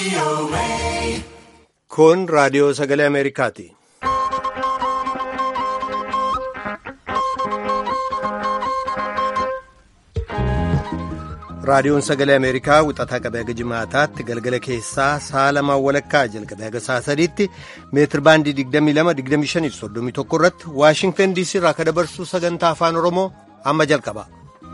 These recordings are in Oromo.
Kun raadiyoo sagalee Ameerikaati. Raadiyoon sagalee Ameerikaa wixataa qabee haga jimaataatti galgala keessaa sa'a lamaan walakkaa jalqabee haga sa'a sadiitti meetir baandii 22-25-31 irratti Waashingtan DC irraa akka dabarsu sagantaa afaan Oromoo amma jalqaba.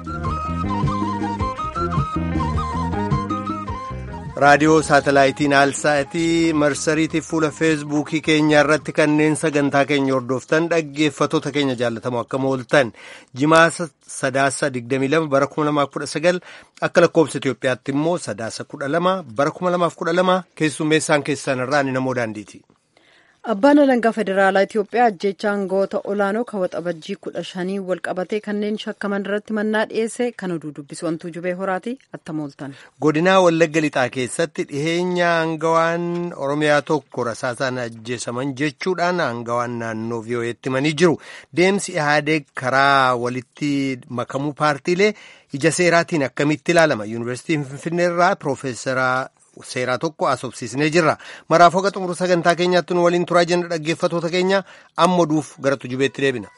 raadiyoo saatalaayitiin aalsaatii marsariitii fuula feesbuukii keenya irratti kanneen sagantaa keenya hordoftan dhaggeeffatoota keenya jaallatamoo akkam ooltan jimaasa sadaasa 22 bara 2019 akka lakkoobsa Itoophiyaatti immoo sadaasa 12 bara 2012 keessummeessaan keessan irraa ni namoo daandiiti. Abbaan alangaa federaalaa Itoophiyaa ajjeechaa aangawoota olaanoo kan waxabajjii kudha shanii wal qabatee kanneen shakkaman irratti mannaa dhiyeesse kan oduu dubbisu wantuu jubee horaati attam ooltan. Godinaa Wallagga Lixaa keessatti dhiheenya aangawaan Oromiyaa tokko rasaasaan ajjeesaman jechuudhaan aangawaan naannoo VOA'tti himanii jiru. Deemsi Ihaadeeg karaa walitti makamuu paartiilee ija seeraatiin akkamitti ilaalama? Yuunivarsiitiin Finfinnee irraa Piroofeesara seeraa tokko asobsiisnee jirra maraaf hoga xumuru sagantaa keenyaatti nu waliin turaa jenna dhaggeeffatoota keenya amma duuf gara tujubeetti deebina.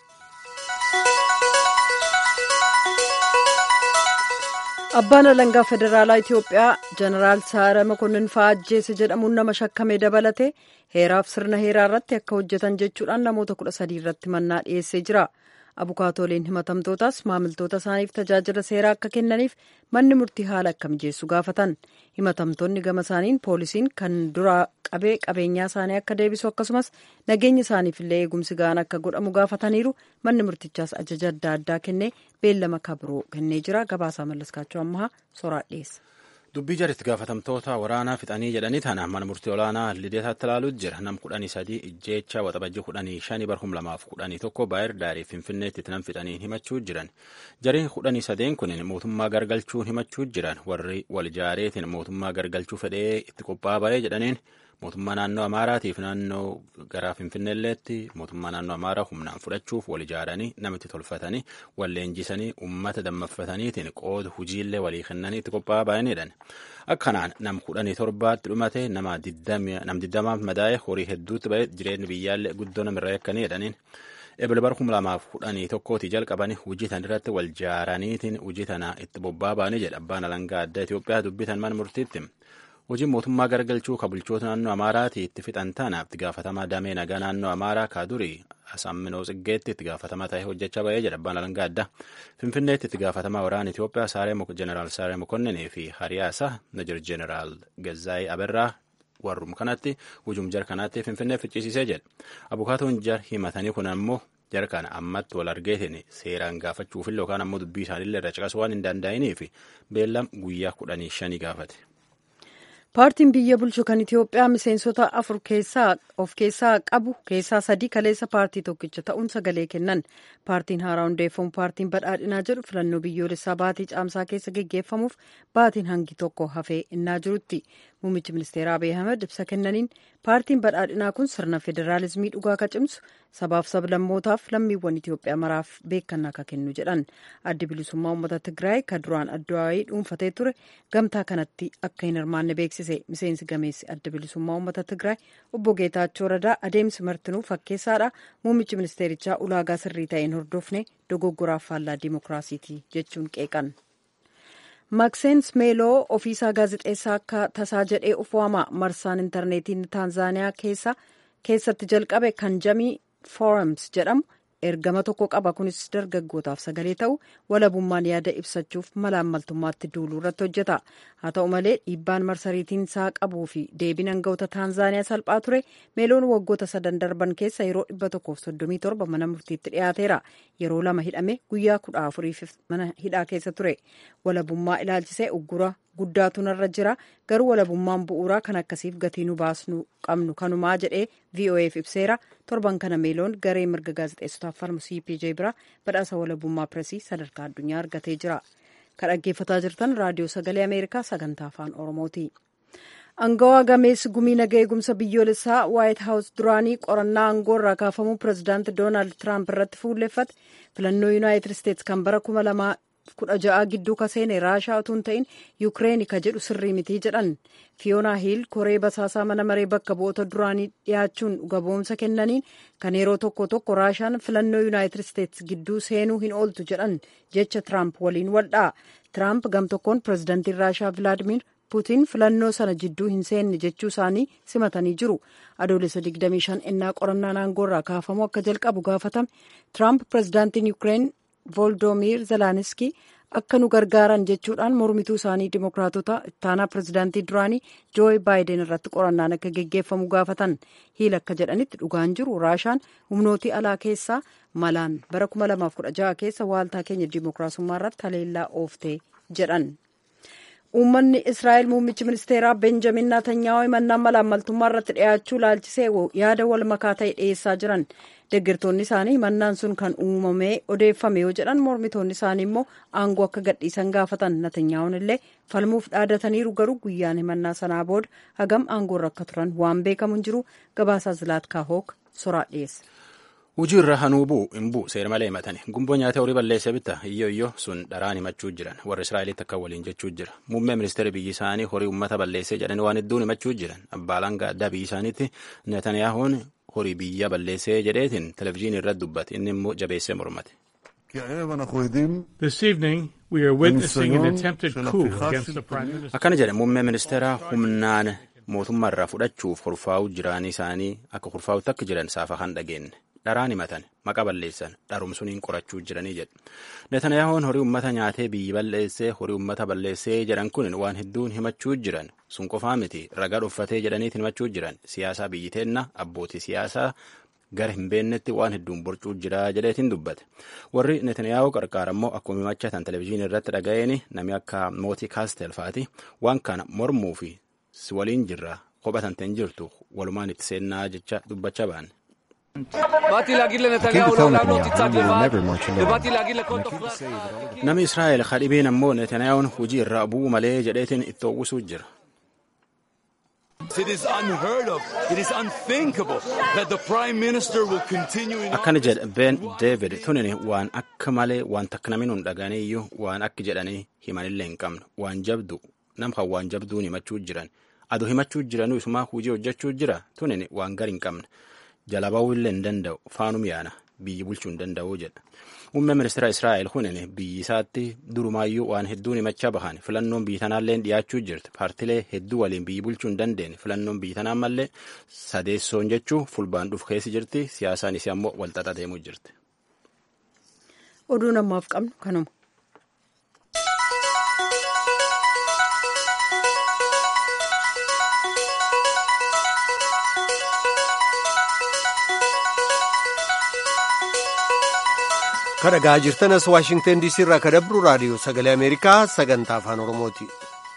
abbaan alangaa federaalaa itiyoophiyaa jeneraal saara makonnin fa'aa ajjeese jedhamuun nama shakkamee dabalate heeraaf sirna heeraa irratti akka hojjetan jechuudhaan namoota kudha sadii irratti mannaa dhiyeessee jira. abukaatoliin himatamtootaas maamiltoota isaaniif tajaajila seeraa akka kennaniif manni murtii haala akka mijeessu gaafatan himatamtoonni gama isaaniin poolisiin kan duraa qabee qabeenyaa isaanii akka deebisu akkasumas nageenya isaaniif illee eegumsi ga'aan akka godhamu gaafataniiru manni murtichaas ajaja adda addaa kennee beellama kabiroo kennee jira gabaasaa mallaskaachuu ammaa soraa dhiyeessa. dubbii jaritti gaafatamtoota waraanaa fixanii jedhanii tana mana murtii olaanaa lideetaatti ilaaluu jira nam kudhanii sadii ijjeecha waxabajji kudhanii shanii barhum lamaaf kudhanii tokko baayir daarii finfinneetti nam fixanii himachuu jiran jariin kudhanii sadeen kun mootummaa gargalchuun himachuu jiran warri wal jaareetiin mootummaa gargalchuu fedhee itti qophaa'aa ba'ee jedhaniin mootummaa naannoo amaaraatiif naannoo garaa finfinneelleetti mootummaa naannoo amaaraa humnaan fudhachuuf wal ijaaranii namitti tolfatanii wal leenjisanii ummata dammaffataniitiin qooda hujiillee walii kennanii itti qophaa'aa ba'aniidhan akkanaan nam kudhanii torbaatti dhumate nama digdamaaf madaa'e horii hedduutti ba'e jireenyi biyyaallee guddoo namirra yakkanii jedhaniin ebile bara kuma lamaaf kudhanii tokkooti jalqabanii hujii tan irratti wal jaaraniitiin hujii tana itti bobba'aa ba'anii jedha abbaan alangaa addaa Itoophiyaa dubbitan mana murtiitti. hojiin mootummaa gargalchuu ka bulchoota naannoo amaaraati itti fixan tanaaf itti gaafatamaa damee nagaa naannoo amaaraa kaa durii asamminoo tsiggeetti itti gaafatamaa ta'ee hojjechaa ba'ee jedha abbaan alangaa addaa finfinneetti itti gaafatamaa waraana itiyoophiyaa jeneraal saaree mokonninii fi hariyaasa najir jeneraal gazzaayii aberraa warrum kanatti hujum jar kanaatti finfinnee ficcisiisee jedha abukaatoon jar himatanii kun ammoo jar kana ammatti wal argeetiin seeraan gaafachuufillee yookaan ammoo dubbii isaaniillee irra caqasuu waan hin danda'iniif beellam guyyaa kudhanii shanii gaafate. paartiin biyya bulchu kan itiyoophiyaa miseensota afur keessaa of keessaa qabu keessaa sadii kaleessa paartii tokkicha ta'uun sagalee kennan paartiin haaraa hundeeffamu paartiin badhaadhinaa jedhu filannoo biyyoolessaa baatii caamsaa keessa geggeeffamuuf baatiin hangi tokko hafee innaa jirutti muummichi ministeeraa abiy ahmed ibsa kennaniin paartiin badhaadhinaa kun sirna federaalizimii dhugaa ka cimsu sabaaf sablammootaaf lammiiwwan itiyoophiyaa maraaf beekannaa ka kennu jedhan addi bilisummaa uummata tigraay ka duraan addawaayii dhuunfatee ture gamtaa kanatti akka hin hirmaanne beeksise miseensi gameessi adda bilisummaa uummata tigraay obbo geetaachoo radaa adeemsi martinuu fakkeessaadha muummichi ministeerichaa ulaagaa sirrii ta'een hordofne dogoggoraaf faallaa diimokiraasiiti jechuun qeeqan. maakseensi meeloo ofiisaa gaazexeessaa akka tasaa jedhee of waama marsaan intarneetiin taanzaaniyaa keessatti jalqabe kan jamii foorams jedhamu ergama tokko qaba kunis dargaggootaaf sagalee ta'u walabummaan yaada ibsachuuf malaammaltummaatti duuluu irratti hojjeta haa ta'u malee dhiibbaan marsariitiin isaa qabuu fi deebiin aangawoota taanzaaniyaa salphaa ture meeloon waggoota sadan darban keessa yeroo dhibba tokkoof soddomii torba mana murtiitti dhiyaateera yeroo lama hidhame guyyaa kudha afuriif mana hidhaa keessa ture walabummaa ilaalchisee uggura guddaatu narra jira garuu walabummaan bu'uuraa kan akkasiif gatii nu baasnu qabnu kanumaa jedhee voaf ibseera torban kana meeloon garee mirga gaazexeessotaaf falmu cpj bira badhaasa walabummaa pireesii sadarkaa addunyaa argatee jira kan dhaggeeffataa jirtan raadiyoo sagalee ameerikaa sagantaa afaan oromooti. Angawaa gameessi gumii nagaa eegumsa biyyoolessaa waayit haawus duraanii qorannaa aangoo irraa kaafamuu pirezidaanti doonaald tiraamp irratti fuulleffate filannoo yuunaayitid isteetsi kan bara kuma lamaa kudha ja'a gidduu ka seene raashaa utuu hin ta'in yukireeni ka jedhu sirrii mitii jedhan fiyoonaa hiil koree basaasaa mana maree bakka bu'oota duraanii dhiyaachuun gaboomsa kennaniin kan yeroo tokko tokko raashaan filannoo yuunaayitid isteetsi gidduu seenuu hin ooltu jedhan jecha tiraamp waliin waldhaa tiraamp gam tokkoon pirezidantiin raashaa vilaadimir puutiin filannoo sana jidduu hin seenne jechuu isaanii simatanii jiru adoolessa 25 innaa qorannaan aangoorraa kaafamuu akka jalqabu gaafatame tiraamp pirezidaantiin yuukireen vooldoomir zelaniski akka nu gargaaran jechuudhaan mormituu isaanii dimokiraatota ittaanaa pirezidaantii duraanii jooyi baayiden irratti qorannaan akka geggeeffamu gaafatan hiil akka jedhanitti dhugaan jiru raashaan humnootii alaa keessaa malaan bara 2016 keessa waaltaa keenya dimokiraasummaa irratti haleellaa ooftee jedhan. uummanni israa'el muummichi ministeeraa benjamin naatanyaahu himannaan malaammaltummaa irratti dhiyaachuu laalchisee yaada wal makaa ta'e dhiyeessaa jiran deeggartoonni isaanii himannaan sun kan uumamee odeeffame yoo jedhan mormitoonni isaanii immoo aangoo akka gadhiisan gaafatan natanyaa'uun illee falmuuf dhaadataniiru garuu guyyaan himannaa sanaa booda hagam aangoorra akka turan waan beekamu hin jiru gabaasaa zilaatkaa hook soraa dhiyeessa. hujii irra hanuu bu'u hin bu'u seera malee himatani gumboo nyaata horii balleessa bitta iyyoo iyyoo sun dharaan himachuu jiran warra israa'elitti akka waliin jechuu jira muummee ministeera biyyi isaanii horii ummata balleessee jedhanii waan hedduun himachuu jiran abbaalaan gaaddaa biyyi isaaniitti netaniyaahuun horii biyya balleessee jedheetiin televizyiinii irratti dubbate inni immoo jabeessee mormate. This evening we are witnessing an attempted coup against the Prime Minister. akkana jedhe muummee ministeera humnaan mootummaa irraa fudhachuuf kurfaa'uu jiraanii isaanii akka kurfaa'utti akka jiran saafa kan dhageenye dharaan himatan maqa balleessan dharumsuniin qorachuu jiranii jedhe netaniyahuun horii ummata nyaatee biyyi balleessee horii ummata balleessee jedhan kun waan hedduun himachuu jiran sun qofaa miti ragaa dhuffatee jedhaniit himachuu jiran siyaasaa biyyi teenna abbootii siyaasaa gara hin beennetti waan hedduun borcuu jira jedheetiin dubbate warri netaniyaahuu qarqaara immoo akkuma himachatan televizyiinii irratti dhaga'een namni akka mootii kaastel faati waan kana mormuu fi si waliin jirra kophatanteen jirtu walumaan itti seennaa jecha dubbachaa ba'an. Namni Israa'el kadhibeen ammoo Netanyaahuun hojii irraa bu'uu malee jedheetiin itti uwwisuu jira. It is unheard of. It is unthinkable that the Prime Minister will continue in Akkana jedha Ben David tunin waan akka malee waan takka namni nun dhaganii iyyuu waan akka jedhanii himanillee hin qabnu waan jabdu nam kan waan jabduun himachuu jiran adu himachuu jiranuu isumaa hujii hojjechuu jira tunin waan gar hin qabne jala ba'uu illee hin danda'u faanum yaana biyyi bulchuu hin danda'u jedha. Muummeen ministeera Israa'el kunin biyyi isaatti durumaayyuu waan hedduun himachaa bahan filannoon biyyi tanaallee dhiyaachuu jirti paartilee hedduu waliin biyyi bulchuu hin dandeenye filannoon biyyi tanaan mallee sadeessoon jechuu fulbaan dhufu keessi jirti siyaasaan isii ammoo walxaxaa deemuu jirti. oduu namaaf qabnu kanuma. kan dhagaa jirtanas waashingtan diisii irraa kan dabru raadiyoo sagalee ameerikaa sagantaa afaan oromooti.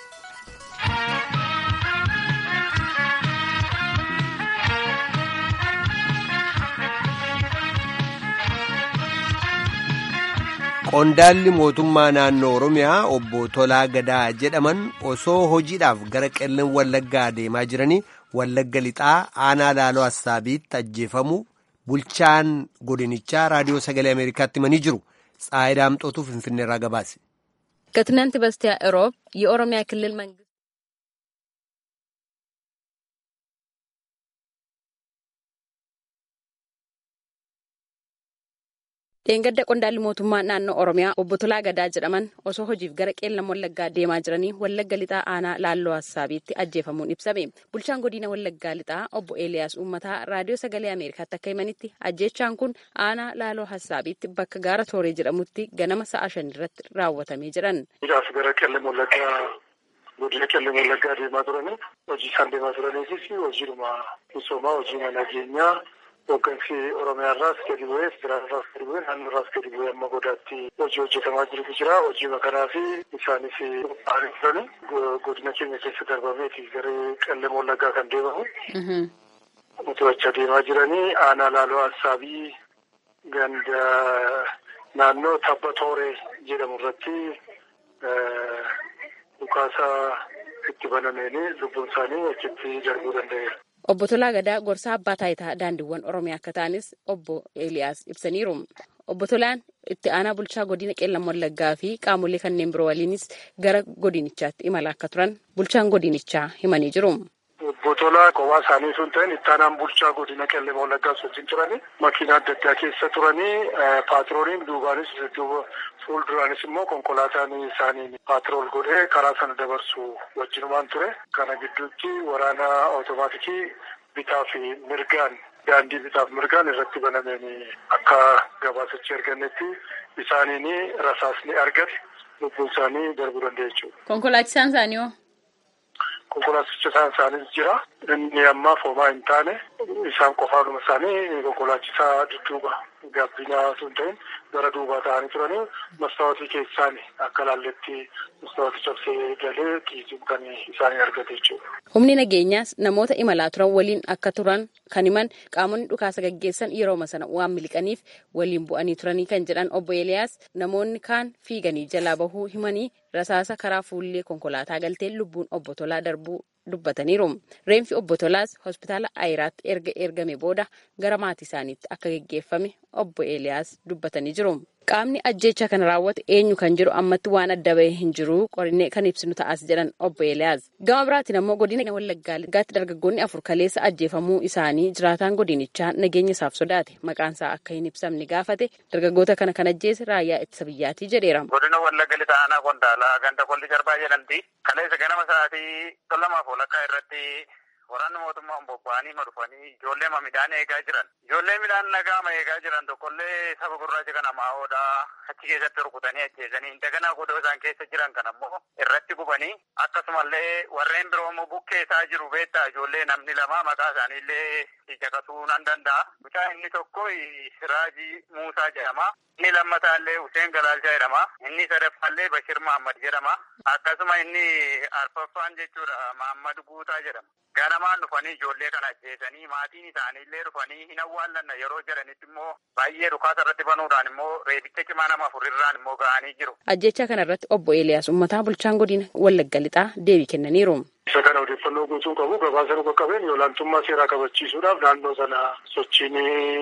qondaalli mootummaa naannoo oromiyaa obbo Tolaa Gadaa jedhaman osoo hojiidhaaf gara qellan wallaggaa deemaa jiranii wallagga lixaa aanaa laaloo assaabiitti ajjeefamu bulchaan godinichaa raadiyoo sagalee ameerikaatti himanii jiru ፀሐይ ዳምጦቱ finfinneerraa gabaase. ከትናንት በስቲያ እሮብ የኦሮሚያ ክልል መንግስት dheengadda qondaalli mootummaa naannoo oromiyaa obbo Tolaa Gadaa jedhaman osoo hojiif gara qeellam wallaggaa deemaa jiranii wallagga lixaa aanaa laalloo hassaabiitti ajjeefamuun ibsame bulchaan godina wallaggaa lixaa obbo Eeliyaas Uummataa raadiyoo sagalee ameerikaatti akka himanitti ajjeechaan kun aanaa laaloo hassaabiitti bakka gaara tooree jedhamutti ganama sa'a shan irratti raawwatamee jiran. Hidhaaf gara qeellam wallaggaa godina qeellam wallaggaa deemaa turanii hojii isaan deemaa turaniifis hojiidhuma misoomaa hojii nageenyaa Hooggansi Oromiyaarraas gadi bu'ee federaalirraas gadi bu'ee naannoorraas gadi bu'ee amma godaatti hojii hojjetamaa jirutu jira. Hojii kanaa fi isaanis qophaa'anii turani. Godina keenya keessa darbameeti gara qeellam wallaggaa kan deemamu. Nuti achi deemaa jiranii aanaa laaloo assaabii ganda naannoo tabba tooree jedhamu irratti dhukaasa itti banameeni lubbuun isaanii achitti darbuu danda'eera. Obbo Tolaa Gadaa gorsaa abbaa taayitaa daandiiwwan Oromiyaa akka ta'anis obbo Eeliyaas ibsaniiru. Obbo Tolaan itti aanaa bulchaa godina qeellam wallaggaa fi qaamolee kanneen biroo waliinis gara godinichaatti imala akka turan bulchaan godinichaa himanii jiru. Botolaa kophaa isaanii sun ta'in itti aanaan bulchaa godina qeellam wallaggaa wajjin turanii makiinaa adda addaa keessa turanii paatrooliin duubaanis duuba fuulduraanis immoo konkolaataan isaanii paatrool godhee karaa sana dabarsu wajjinumaan ture. Kana gidduutti waraana otomaatikii bitaa fi mirgaan daandii bitaaf mirgaan irratti banameen akka gabaasichi argannetti isaaniin rasaasni argate lubbuun isaanii darbuu danda'a jechuudha. Konkolaachisaan isaanii hoo? Konkolaachisaan isaaniis jira. Inni ammaa foomaa hin taane isaan qofaanuma isaanii konkolaachisaa dudduuba gabbinaa sun ta'in gara duubaa ta'anii turanii mastaawotii keessaan akka laalletti mastaawotii cabsee galee kiisiin kan isaanii argate jechuudha. Humni nageenyaas namoota imalaa turan waliin akka turan kan himan qaamonni dhukaasa gaggeessan yerooma sana waan miliqaniif waliin bu'anii turanii kan jedhan obbo Eeliyaas namoonni kaan fiiganii jalaa bahuu himanii rasaasa karaa fuullee konkolaataa galtee lubbuun obbo Tolaa darbuu dubbataniiru. Reenfi obbo Tolaas hospitaala Ayiraatti erga ergame booda gara maatii isaaniitti akka geggeeffame obbo Eeliyaas dubbatanii jiru. Qaamni ajjeechaa kana raawwate eenyu kan jedhu ammatti waan adda bahee hin jiru qorinee kan ibsinu ta'as jedhan obbo Eeliyaas. Gama biraatiin ammoo godina Wallaggaatti dargaggoonni afur kaleessa ajjeefamuu isaanii jiraataan godinichaa nageenya isaaf sodaate maqaan isaa akka hin ibsamne gaafate dargaggoota kana kan ajjeese raayyaa ittisa biyyaatii jedheera. Godina Wallagga lixa aanaa Qondaalaa ganda qolli jarbaa jedhamti. Kaleessa ganama sa'aatii lamaaf walakkaa irratti waraanni mootummaa bobba'anii ma dhufanii ijoollee ma midhaan eegaa jiran. Ijoollee midhaan nagaama eegaa jiran tokkollee saba gurraacha kana maa'oodha achi keessatti rukutanii ajjeesanii daganaa godoo isaan keessa jiran kan ammoo irratti gubanii akkasumallee warreen biroo immoo bukkeessaa jiru beektaa ijoollee namni lama maqaa isaaniillee caqasuu nan danda'a. Mucaa inni tokko Siraajii Muusaa jedhama. Inni lammataallee Huseen Galaalchaa jedhama. Inni sadaffaallee Bashir Mahammad jedhama. Akkasuma inni arfaffaan jechuudha Mahammad Guutaa jedhama. Ganamaan dhufanii ijoollee kana ajjeesanii maatiin isaaniillee dhufanii hin awwaallanna yeroo jedhanitti immoo baay'ee dhukaasa irratti banuudhaan immoo reebicha cimaa nama afurirraan immoo ga'anii jiru. Ajjeechaa kana irratti obbo Eeliyaas Uummataa bulchaan godina Wallagga Lixaa deebii kennaniiru. Isa kana odeeffannoo guutuu qabu gabaasa dhuga qabeen olaantummaa seeraa kabachiisuudhaaf naannoo sana sochiin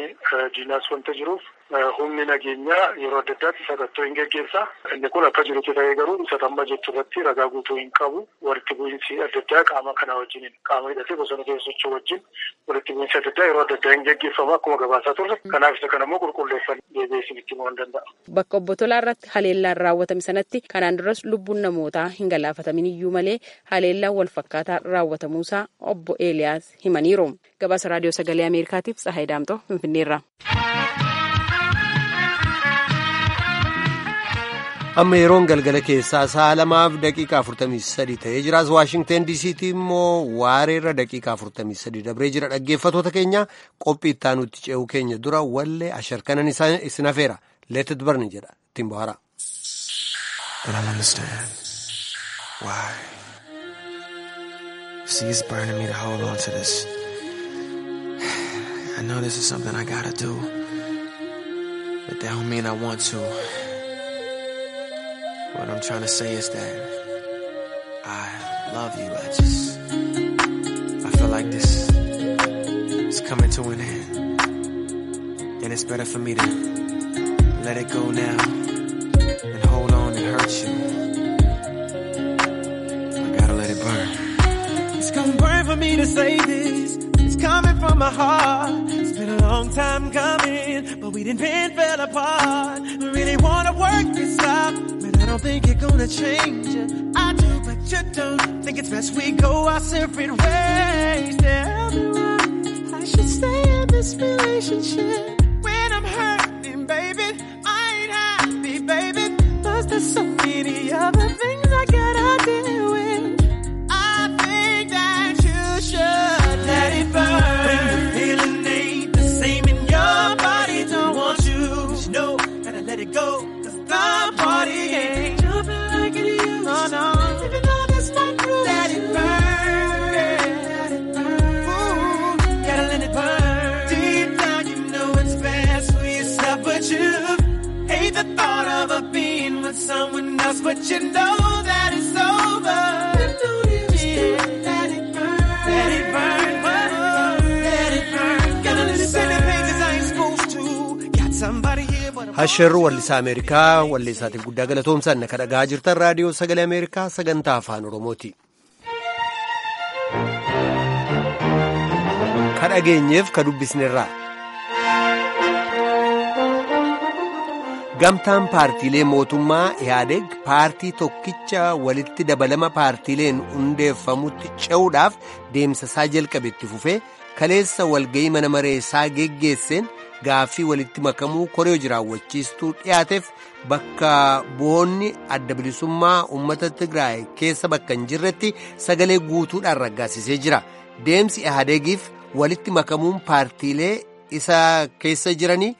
diinaas wanta jiruuf humni nageenyaa yeroo adda addaatti sakattoo hin geggeessa. Inni kun akka jirutti ta'ee garuu isa tamma jettu irratti ragaa guutuu hin qabu. Walitti bu'iinsi adda addaa qaama kana wajjin qaama hidhatee bosona keessa socho'u wajjin walitti bu'iinsi adda addaa yeroo adda addaa hin geggeeffamu akkuma gabaasaa turre. Kanaaf isa kana immoo qulqulleeffannee deebi'ee isinitti himuu hin danda'a. Bakka obbo Tolaa irratti haleellaan raawwatame sanatti kanaan duras lubbuun namootaa hin galaafatamin iyyuu malee haleellaan wal fakkaataa raawwatamuusaa obbo Eeliyaas himaniiru. Gabaasa raadiyoo sagalee Ameerikaatiif Tsahaay Daamtoo Finfinneerra. amma yeroon galgala keessaa sa'a lamaaf daqiiqaa afurtamii sadi ta'ee jiraas waashingten diisiitti immoo waareerra daqiiqaa afurtamii sadi dabree jira dhaggeeffatoota keenya qophii ittaanutti ce'uu keenya dura wallee asharkanan isin hafeera leetit barni jedha ittiin bohara. But I understand why. See, it's burning me to hold on to this. I know this is something I gotta do, but that don't mean I want to. What I'm trying to say is that I love you. I just, I feel like this is coming to an end. And it's better for me to let it go now and hold on and hurt you. I gotta let it burn. It's gonna burn for me to say this. It's coming from my heart. It's been a long time coming, but we didn't bend fell apart. We really wanna work this out. Man, I don't think you're gonna change it. I do, but you don't. Think it's best we go our separate ways. Tell me why I should stay in this relationship when I'm hurting, baby. I ain't happy, baby. Plus, there's so many other things I gotta deal with. I think that you should let it burn. When the feeling ain't the same in your body, don't want you. Just know, gotta let it go. Cause the party ain't jumping like it used to. Oh, no. Even though that's not true. Let it burn. Let it burn. Ooh, gotta let it burn. Deep down, you know it's best for yourself, but you hate the thought of a being with someone Asheerri wallisaa Ameerikaa walleessaatiif guddaa galatoomsan kan dhagaa jirtan raadiyoo sagalee Ameerikaa sagantaa afaan Oromooti. Ka dhageenyeef ka dubbisnerraa. Gamtaan paartiilee mootummaa Ihaadeg paartii tokkicha walitti dabalama paartiileen hundeeffamutti ce'uudhaaf deemsasaa jalqabe itti fufee kaleessa walga'ii mana mareessaa geggeesseen gaaffii walitti makamuu koree jiraawwachiistuu dhiyaateef bakka bu'oonni adda bilisummaa uummata Tigraay keessa bakka hin jirretti sagalee guutuudhaan raggaasisee jira. Deemsi Ihadegiif walitti makamuun paartiilee isa keessa jiranii.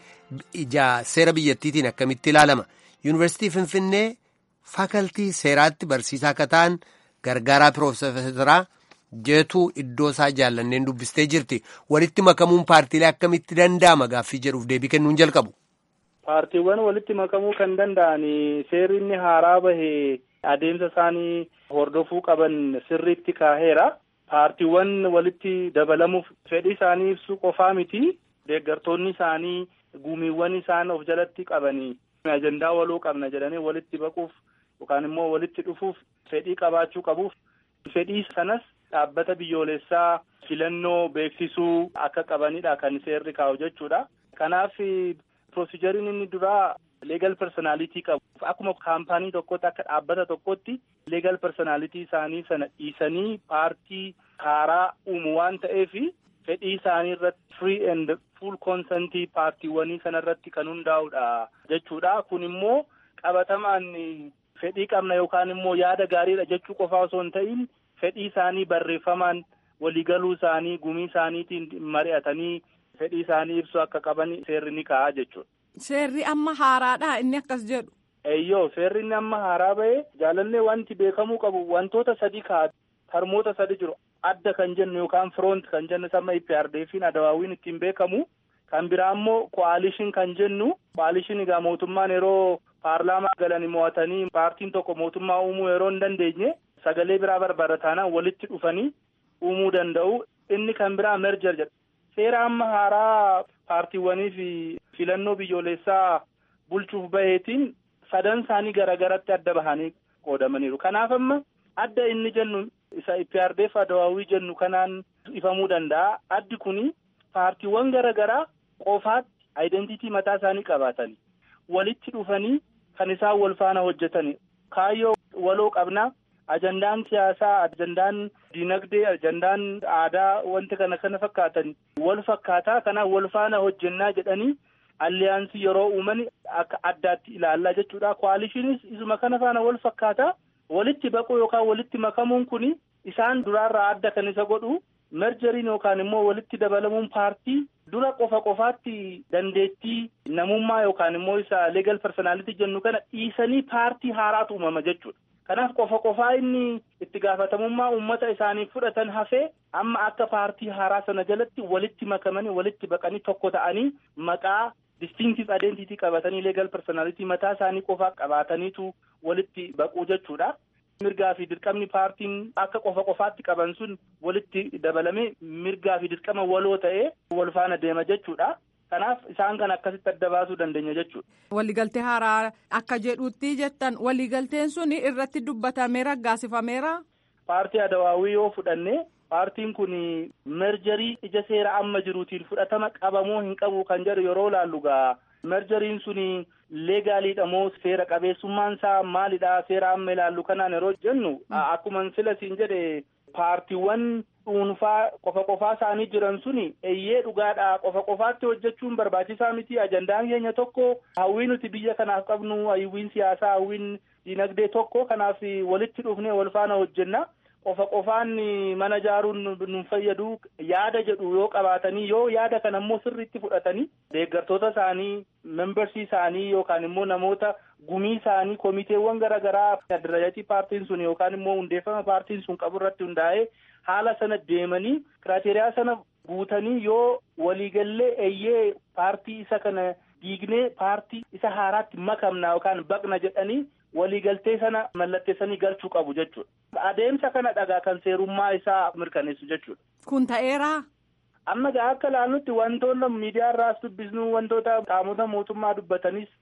ija seera biyyattiitiin akkamitti ilaalama yuunivarsiitii finfinnee faakaltii seeraatti barsiisaa akka ta'an gargaaraa piroofeesaraa jeetuu iddoo isaa jaallanneen dubbistee jirti walitti makamuun paartiilee akkamitti danda'ama gaaffii jedhuuf deebii kennuun jalqabu. paartiiwwan walitti makamuu kan danda'an seerri inni haaraa bahe adeemsa isaanii hordofuu qaban sirriitti kaaheera paartiiwwan walitti dabalamuuf fedhii isaanii ibsuu qofaa miti deeggartoonni isaanii. gumiiwwan isaan of jalatti qabanii ajandaa waloo qabna jedhanii walitti baquuf yookaan immoo walitti dhufuuf fedhii qabaachuu qabuuf fedhii sanas dhaabbata biyyoolessaa filannoo beeksisuu akka qabanidha kan seerri kaa'u jechuudha. Kanaaf piroosijariin inni duraa leegal personaalitii qabu akkuma kaampaanii tokkotti akka dhaabbata tokkotti leegal personaalitii isaanii sana dhiisanii paartii haaraa uumu waan ta'eef fedhii isaanii irratti free and full consentii paartiiwwanii sana irratti kan hundaa'udha jechuudha. Kun immoo qabatamaan fedhii qabna yookaan immoo yaada gaariidha jechuu qofaa osoo hin ta'in fedhii isaanii barreeffamaan waliigaluu isaanii gumii isaaniitiin mari'atanii fedhii isaanii ibsu akka qaban seerri ni ka'a jechuudha. Seerri amma haaraadha inni akkas jedhu. Eeyyoo seerri inni amma haaraa ba'e jaalallee wanti beekamuu qabu wantoota sadii kaa'atu tarmoota sadi jiru. adda kan jennu yookaan firoont kan jennu sama IPRDF'n adawaawiin ittiin beekamu kan biraa immoo ko'aalishin kan jennu ko'aalishin egaa mootummaan yeroo paarlaamaa galanii mo'atanii paartiin tokko mootummaa uumuu yeroo hin dandeenye sagalee biraa barbaada taanaan walitti dhufanii uumuu danda'u inni kan biraa merger jedha seera amma haaraa paartiiwwanii fi filannoo biyyoolessaa bulchuuf baheetiin sadan isaanii garagaratti adda bahanii qoodamaniiru kanaaf amma adda inni jennu isa IPRDF adawaawii jennu kanaan ifamuu danda'a. Addi kuni paartiiwwan garaa garaa qofaatti aayidentiitii mataa isaanii qabaatanii walitti dhufanii kan isaan wal faana hojjetani. Kaayyoo waloo qabnaa ajandaan siyaasaa, ajandaan dinagdee, ajandaan aadaa wanti kana kana fakkaatan wal fakkaataa kanaaf wal faana hojjennaa jedhanii alliyaansii yeroo uuman akka addaatti ilaallaa jechuudha. Koalishiinis isuma kana faana wal fakkaataa. walitti baquu yookaan walitti makamuun kun isaan duraarraa adda kan isa godhu merjeriin yookaan immoo walitti dabalamuun paartii dura qofa qofaatti dandeettii namummaa yookaan immoo isa leegal personaalitii jennu kana dhiisanii paartii haaraatu uumama jechuudha. Kanaaf qofa qofaa inni itti gaafatamummaa uummata isaanii fudhatan hafee amma akka paartii haaraa sana jalatti walitti makamanii walitti baqanii tokko ta'anii maqaa distinctive identity qabatanii leegal personality mataa isaanii qofaa qabaataniitu walitti baquu jechuudha. Mirgaa fi dirqamni paartiin akka qofa qofaatti qaban sun walitti dabalamee mirgaa fi dirqama waloo ta'ee wal faana deema jechuudha. Kanaaf isaan kan akkasitti adda baasuu dandeenya jechuudha. Waliigaltee haaraa akka jedhutti jettan waliigalteen sun irratti dubbatamee raggaasifameera. Paartii Adawaawii yoo fudhanne paartiin kun merjarii ija seera amma jiruutiin fudhatama qabamoo hin qabu kan jedhu yeroo laallu gaa merjariin sun leegaaliidha moo seera qabeessummaan isaa maalidha seera amma ilaallu kanaan yeroo jennu akkuma sila siin jedhe paartiiwwan dhuunfaa qofa qofaa isaanii jiran sun eeyyee dhugaadha qofa qofaatti hojjechuun barbaachisaa miti ajandaan keenya tokko hawwii nuti biyya kanaaf qabnu hawwiin siyaasaa hawwiin dinagdee tokko kanaaf walitti dhufnee wal faana hojjenna. qofa qofaan mana ijaaruun nu fayyadu yaada jedhu yoo qabaatanii yoo yaada kana immoo sirriitti fudhatanii deeggartoota isaanii membersii isaanii yookaan immoo namoota gumii isaanii komiteewwan garaa garaa adirajatii paartiin sun yookaan immoo hundeeffama paartiin sun qabu irratti hundaa'ee haala sana deemanii kiraateriyaa sana guutanii yoo waliigallee eeyyee paartii isa kana diignee paartii isa haaraatti makamna yookaan baqna jedhanii waliigaltee sana mallatteessanii galchuu qabu jechuudha. Adeemsa kana dhagaa kan seerummaa isaa mirkaneessu jechuudha. Kun ta'eeraa? Amma gaa akka ilaallutti wantoota miidiyaa irraas dubbisnu wantoota qaamota mootummaa dubbatanis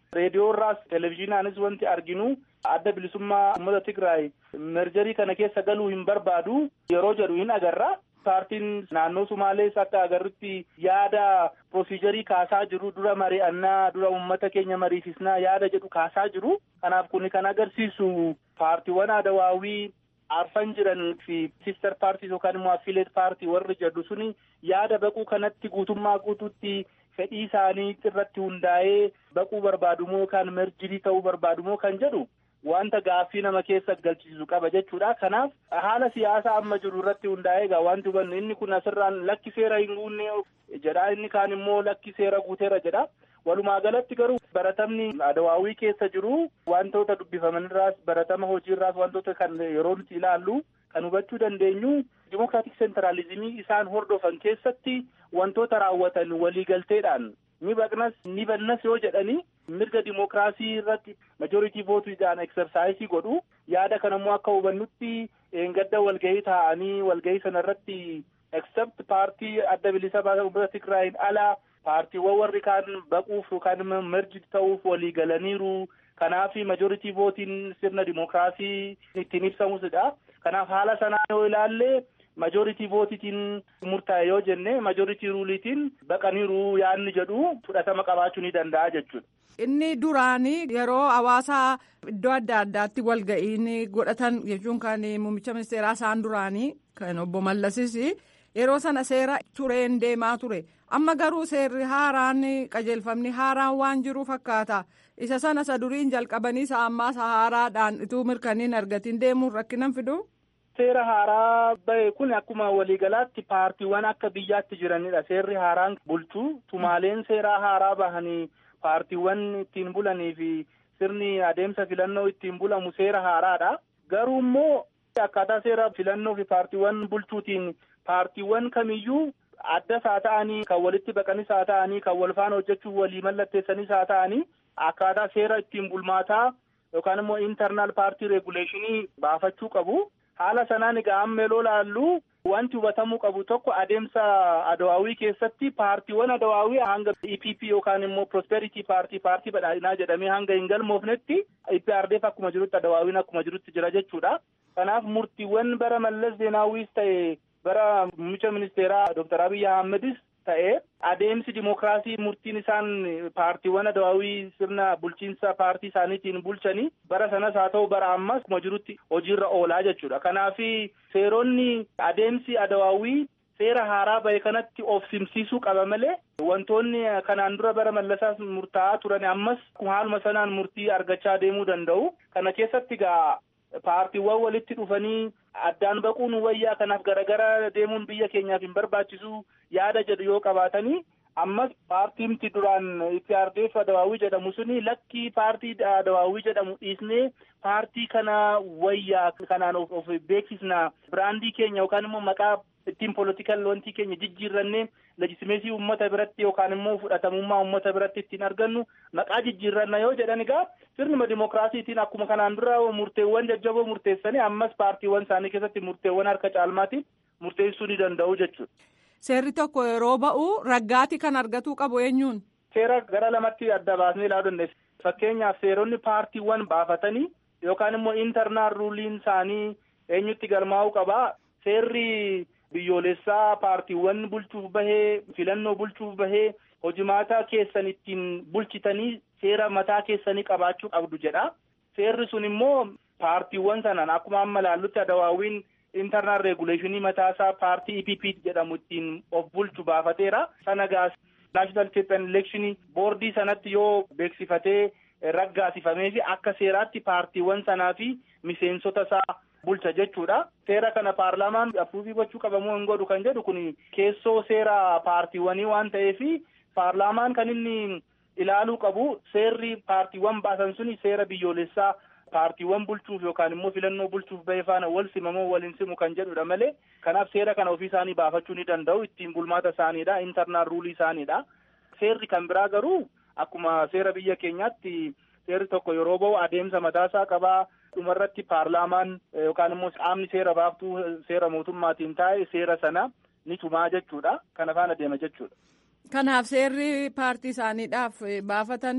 reediyoo irraas televezyiinaanis wanti arginu adda bilisummaa uummata Tigraay merjarii kana keessa galuu hin barbaadu yeroo jedhu hin agarra. Paartiin naannoo Sumaalees akka agarrutti yaada pirosiijarii kaasaa jiru dura mari'annaa dura uummata keenya mariisisnaa yaada jedhu kaasaa jiru. Kanaaf kun kan agarsiisu paartiiwwan adawaawii arfan jiran fi sister paartii yookaan immoo affileet paartii warri jedhu suni yaada baquu kanatti guutummaa guutuutti fedhii isaanii irratti hundaa'ee baquu barbaadumoo yookaan merjirii ta'uu barbaadumoo kan jedhu wanta gaaffii nama keessa galchisiisu qaba jechuudha. Kanaaf haala siyaasaa amma jiru irratti hundaa'ee egaa wanti hubannu inni kun asirraan lakki seera hin guunne jedha inni kaan immoo lakki seera guuteera jedha. Walumaa galatti garuu baratamni adawaawii keessa jiru wantoota dubbifaman irraas baratama hojii irraas wantoota kan yeroo nuti ilaallu kan hubachuu dandeenyu dimokiraatik seentiraalizimii isaan hordofan keessatti wantoota raawwatan waliigalteedhaan ni baqnas ni bannas yoo jedhanii mirga dimokiraasii irratti majoritii vootuudhaan eksersaayisii godhu yaada kanammoo akka hubannutti eengadda walgahii taa'anii walgahii sana irratti except paartii adda bilisa uummata Tigraayin alaa paartiiwwan warri kaan baquuf yookaan merji ta'uuf walii galaniiru. Kanaaf majoritii vootiin sirna dimokiraasii ittiin ibsamusidha. Kanaaf haala sanaa yoo ilaalle majoritii vootiitiin murtaa'e yoo jenne majoritii ruuliitiin baqaniiru yaadni jedhu fudhatama qabaachuu ni danda'a jechuudha. Inni duraanii yeroo hawaasa iddoo adda addaatti walga'iin godhatan jechuun kan muummicha ministeeraa isaan duraanii kan obbo Mallasis yeroo sana seera tureen deemaa ture. Amma garuu seerri haaraan qajeelfamni haaraan waan jiru fakkaata. Isa sana isa duriin jalqabanii isa ammaa isa haaraadhaan ituu mirkaniin argatiin deemuun rakkinan fidu. Seera haaraa bahe kun akkuma waliigalaatti paartiiwwan akka biyyaatti jiranidha. Seerri haaraan bulchuu tumaaleen seeraa haaraa bahanii paartiiwwan ittiin bulanii fi sirni adeemsa filannoo ittiin bulamu seera haaraadha. Garuu immoo akkaataa seera filannoo fi paartiiwwan bulchuutiin paartiiwwan kamiyyuu addas haa ta'anii kan walitti baqanis haa ta'anii kan wal faana hojjechuuf walii mallatteessanis haa ta'anii akkaataa seera ittiin bulmaataa yookaan immoo intarnaal paartii reeguleeshinii baafachuu qabu. Haala sanaan egaa amma yeroo laallu wanti hubatamuu qabu tokko adeemsa adawaawii keessatti paartiiwwan adawaawii hanga EPP yookaan immoo prosperity paartii paartii badhaadhinaa jedhamee hanga hin galmoofnetti IPRDF akkuma jirutti adawaawiin akkuma jirutti jira jechuudha. Kanaaf murtiiwwan bara Mallas Zeenaawwiis ta'e bara muummicha ministeeraa Dr. Abiy Ahmedis ta'e adeemsi dimokiraasii murtiin isaan paartiiwwan adawaawii sirna bulchiinsa paartii isaaniitiin bulchanii bara sanas haa ta'u bara ammas akkuma jirutti hojiirra oolaa jechuudha. Kanaaf seeronni adeemsi adawaawii seera haaraa bahe kanatti of simsiisuu qaba malee wantoonni kanaan dura bara mallasaas murtaa'aa turan ammas haaluma sanaan murtii argachaa deemuu danda'u. Kana keessatti gaa paartiiwwan walitti dhufanii addaan baquun wayyaa kanaaf garagara deemuun biyya keenyaaf hin barbaachisu yaada jedhu yoo qabaatanii ammas paartiimti duraan IPRDF adawaawii jedhamu suni lakkii paartii adawaawii jedhamu dhiisnee paartii kana wayyaa kanaan of, of beeksisna biraandii keenya yookaan immoo maqaa ittiin polotikal wantii keenya jijjiirrannee leejisimeesii uummata biratti yookaan immoo fudhatamummaa uummata biratti ittiin argannu maqaa jijjiirranna yoo jedhan egaa sirnuma dimokiraasiitiin akkuma kanaan dura murteewwan jajjaboo murteessanii ammas paartiiwwan isaanii keessatti murteewwan harka caalmaatiin murteessuu ni danda'u jechuudha. Seerri tokko yeroo ba'u raggaati kan argatuu qabu eenyuun. Seera gara lamatti adda baasnee ilaaluu dandeessa. Fakkeenyaaf seeronni paartiiwwan baafatanii yookaan immoo intarnaal ruuliin isaanii eenyutti galmaa'uu qabaa. Seerri biyyoolessaa paartiiwwan bulchuuf bahee filannoo bulchuuf bahee hojimaata keessan ittiin bulchitanii seera mataa keessanii qabaachuu qabdu jedha. Seerri sun immoo paartiiwwan sanaan akkuma amma ilaallutti adawaawiin intarnaal reeguleeshinii mataasaa paartii EPP jedhamu ittiin of bulchu baafateera. Sana gaas naashinaal Itiyoopiyaan elekshinii boordii sanatti yoo beeksifatee raggaasifamee fi akka seeraatti paartiiwwan sanaa fi miseensota isaa bulcha jechuudha. Seera kana paarlaamaan afuufii gochuu qabamoo hin godhu kan jedhu kun keessoo seera paartiiwwanii waan ta'eef paarlaamaan kan inni ilaaluu qabu seerri paartiiwwan baasan suni seera biyyoolessaa paartiiwwan bulchuuf yookaan immoo filannoo bulchuuf bahee faana wal simamoo wal hin simu kan jedhudha malee kanaaf seera kana ofii isaanii baafachuu ni danda'u ittiin bulmaata isaaniidha intarnaal ruulii isaaniidha. Seerri kan biraa garuu akkuma seera biyya keenyaatti seerri tokko yeroo ba'u adeemsa mataasaa qabaa dhumarratti paarlaamaan yookaan immoo qaamni seera baaftuu seera mootummaatiin taa'e seera sana ni tumaa jechuudha kana faana deema jechuudha. Kanaaf seerri paartii isaaniidhaaf baafatanii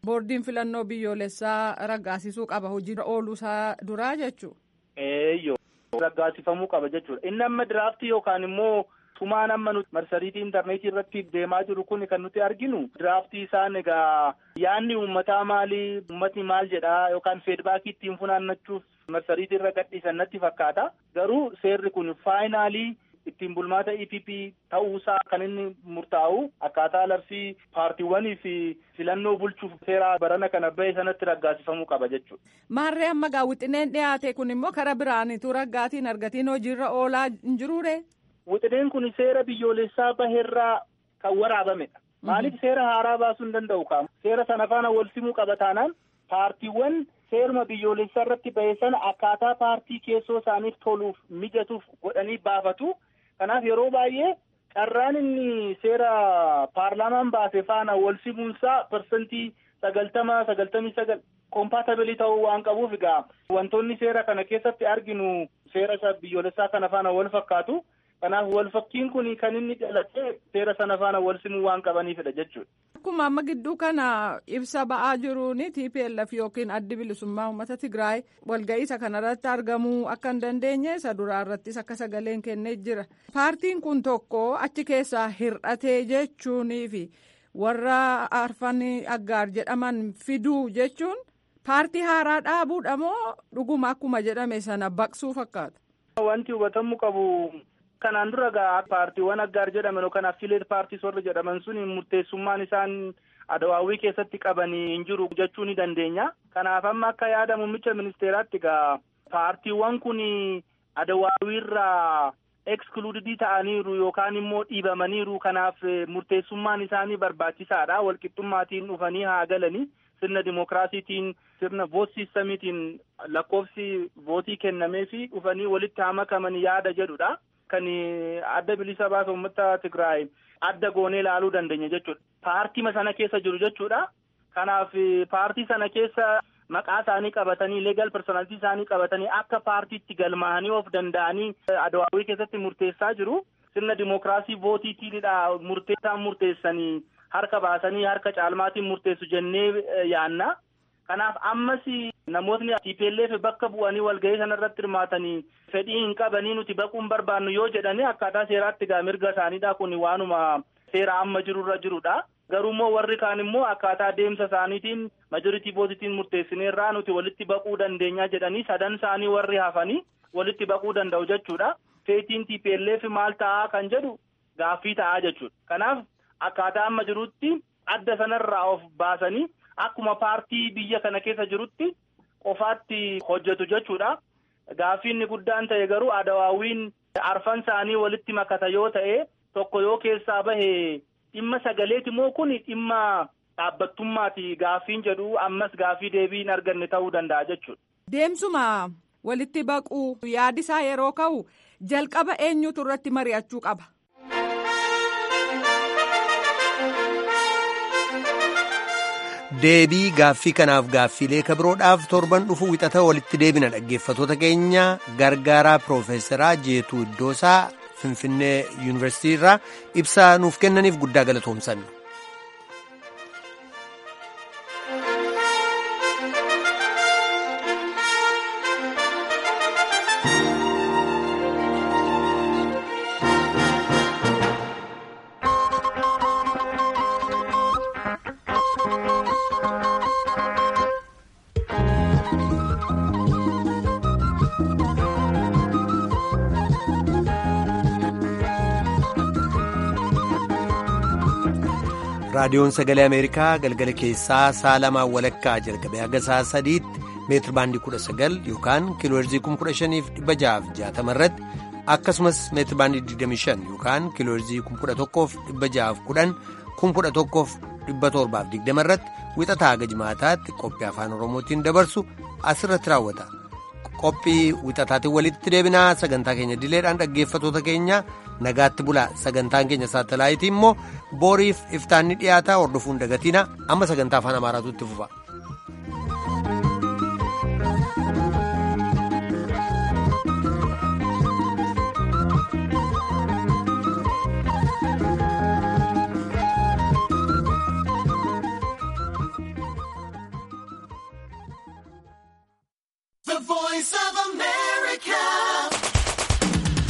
boordiin filannoo biyyoolessaa raggaasisuu qaba hojiirra ooluusaa duraa jechuudha. Eeyyoo raggaasifamuu qaba jechuudha. Inni amma diraaftii yookaan immoo tumaan amma nuti marsariitii intarneetii irratti deemaa jiru kun kan nuti arginu diraaftii isaan egaa yaadni uummataa maalii uummatni maal jedhaa yookaan feedbaakii ittiin funaannachuuf marsariitii irra gadhiisan natti fakkaata. Garuu seerri kun faayinaalii ittiin bulmaata EPP ta'uusaa kan inni murtaa'u akkaataa labsii paartiiwwanii fi filannoo bulchuuf seera barana kana bahe sanatti raggaasifamuu qaba jechuudha. Maarree amma gaa wixineen dhiyaate kun immoo karaa biraanitu raggaatiin argatiin hojiirra oolaa hin jiruure. Wixineen kun seera biyyoolessaa baheerraa kan waraabamedha. Maaliif seera haaraa baasuu hin danda'u qaama? Seera sana faana wal simuu qaba taanaan paartiiwwan seeruma biyyoolessaa irratti bahe sana akkaataa paartii keessoo isaaniif toluuf mijatuuf godhanii baafatu. Kanaaf yeroo baay'ee carraan inni seera paarlaamaan baase faana wal simuunsaa parsantii sagaltama sagaltamii sagal koompaatabilii ta'uu waan qabuuf egaa wantoonni seera kana keessatti arginu seera isa biyyoolessaa kana faana wal fakkaatu. Kanaaf wal fakkiin kun kan inni dhalatee seera sana faana wal simuu waan qabaniifidha jechuudha. Akkuma amma gidduu kana ibsa ba'aa jiruun TPLF yookiin addi bilisummaa uummata Tigraay walga'iisa kanarratti argamuu akka hin dandeenye isa duraa irrattis akka sagaleen kennee jira. Paartiin kun tokko achi keessaa hir'atee jechuunii fi warra arfan aggaar jedhaman fiduu jechuun paartii haaraa dhaabuudha moo dhuguma akkuma jedhame sana baqsuu fakkaata? Wanti hubatamuu qabu. Kanaan dura gaa paartiiwwan aggaar jedhaman yookaan affileet paartiis warra jedhaman sun murteessummaan isaan adawaawwii keessatti qabanii hin jiru jechuu ni dandeenya. Kanaaf amma akka yaada muummicha ministeeraatti gaa paartiiwwan kun adawaawiirraa ekskluudidii ta'aniiru yookaan immoo dhiibamaniiru kanaaf murteessummaan isaanii barbaachisaadha. Walqixxummaatiin dhufanii haa galanii sirna dimookiraasiitiin sirna voot siistamiitiin lakkoofsi vootii kennamee fi dhufanii walitti haa makaman yaada jedhudha. Kan adda bilisa baasa uummata Tigraay adda goonee ilaaluu dandeenya jechuudha. Paartii sana keessa jiru jechuudha. Kanaaf paartii sana keessa maqaa isaanii qabatanii leegal personaaltii isaanii qabatanii akka paartiitti galmaa'anii of danda'anii adawaawwii keessatti murteessaa jiru. Sirna dimookiraasii vootiitiinidha murteessaan murteessanii harka baasanii harka caalmaatiin murteessu jennee yaanna. Kanaaf ammas namootni TPLF bakka bu'anii walgahii sanarratti hirmaatanii fedhii hin qabanii nuti baquun barbaannu yoo jedhanii akkaataa seeraatti gaa mirga isaaniidha kun waanuma seera amma jirurra jirudha. Garuu immoo warri kaan immoo akkaataa deemsa isaaniitiin majoritii vootiitiin murteessineerraa nuti walitti baquu dandeenya jedhanii sadan isaanii warri hafanii walitti baquu danda'u jechuudha. Feetiin TPLF maal ta'aa kan jedhu gaaffii ta'aa jechuudha. Kanaaf akkaataa amma jirutti adda sanarraa of baasanii. Akkuma paartii biyya kana keessa jirutti qofaatti hojjetu jechuudha. Gaaffiin guddaan ta'e garuu adawaawwiin arfan isaanii walitti makata yoo ta'e tokko yoo keessaa bahe dhimma sagaleeti moo kun dhimma dhaabbattummaati gaaffiin jedhu ammas gaaffii deebii hin arganne ta'uu danda'a jechuudha. Deemsuma walitti baquu yaadisaa yeroo ka'u jalqaba eenyutu irratti mari'achuu qaba. deebii gaaffii kanaaf gaaffiilee kabiroodhaaf torban dhufu wixata walitti deebina dhaggeeffatoota keenya gargaaraa piroofeesaraa jeetuu iddoosaa finfinnee yuunivarsiitii irraa ibsaa nuuf kennaniif guddaa galatoomsanna. raadiyoon sagalee ameerikaa galgala keessaa sa'a lamaa walakkaa jalqabee haga sa'a sadiitti meetir baandii kudha sagal yookaan kiilooherzii kuma kudha shaniif dhibba ja'aaf jaatama irratti akkasumas meetir baandii digdami shan yookaan kiilooherzii kuma kudha tokkoof dhibba ja'aaf kudhan kuma kudha tokkoof dhibba torbaaf digdama irratti wixataa haga jimaataatti qophii afaan oromootiin dabarsu asirratti raawwata. qophii wixataatiin walitti deebinaa sagantaa keenya dileedhaan dhaggeeffatoota keenya nagaatti bulaa sagantaan keenya saatalaayitii immoo booriif iftaanni dhiyaataa hordofuun dagatiina amma sagantaa afaan amaaraatu itti fufa.